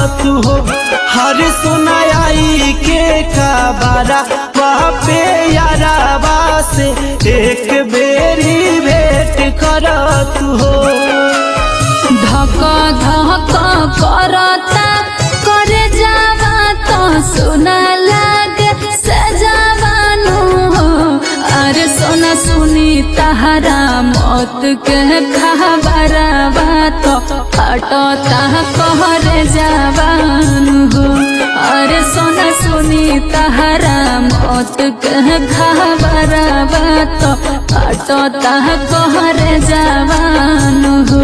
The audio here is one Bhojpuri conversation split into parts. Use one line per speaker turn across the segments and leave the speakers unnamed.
तू हो हर सुनाई के काबारा वहाँ पे यारा से एक बेरी भेंट कर तू हो
धक धक करता करे जावा तो सुना लागे सजावानु हो अरे सोना सुनी तहरा मौत के खबरवा तो हटता कहरे जावानु हो अरे सोना सुनी तहरा मौत के खबरवा तो हटता कहरे जावानु हो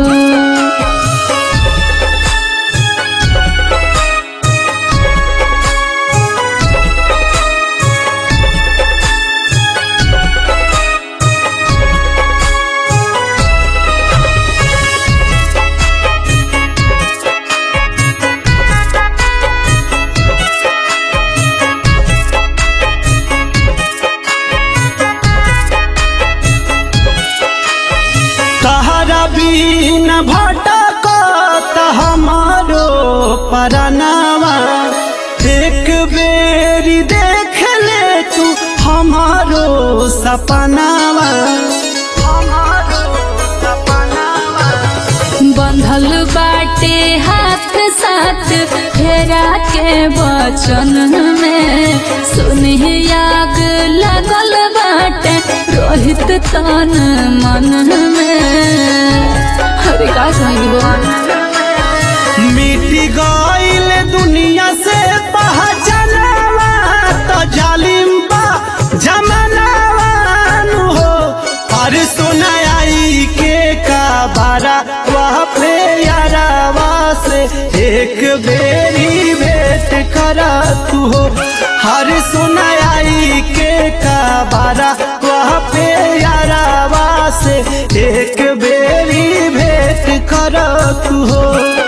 तहरा बीन भटक हमारो परनावा एक बेरी देख ले तू हमारो सपनावा हमारो सपनावा
बंधल बाटे हाथ साथ फेरा के वचन में सुनी आग लगल बाटे रोहित तन मन में अरे का कही
मिटी गईल दुनिया से पहचानवा तो जालिम बा जमानावा नु हो और सुनाई के काबारा वह पे यारावा से एक बेरी भेंट करा तू हो हर सुनाई के काबारा वह पे यारावा से एक बेरी भेंट करा तू हो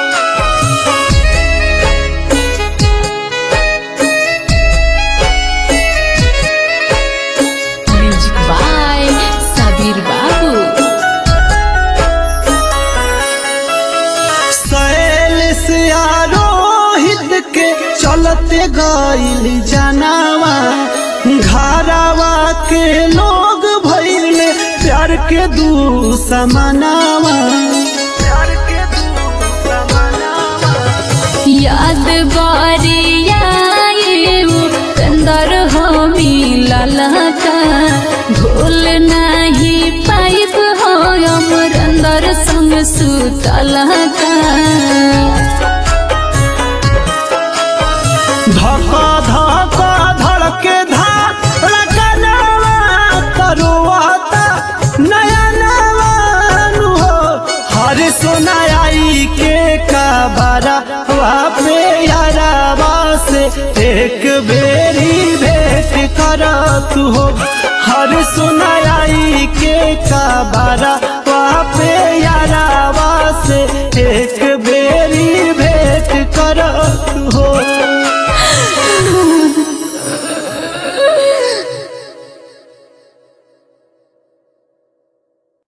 म्यूजिक बाय सबीर बाबू
सैल से आरोहित के चलते गईल जनावा घरावा के लोग भइल प्यार के दू समानावा प्यार के दू समानावा
याद बारिया अंदर हो मिलल का भूल नहीं पाइब हो अमर अंदर संग सुतल का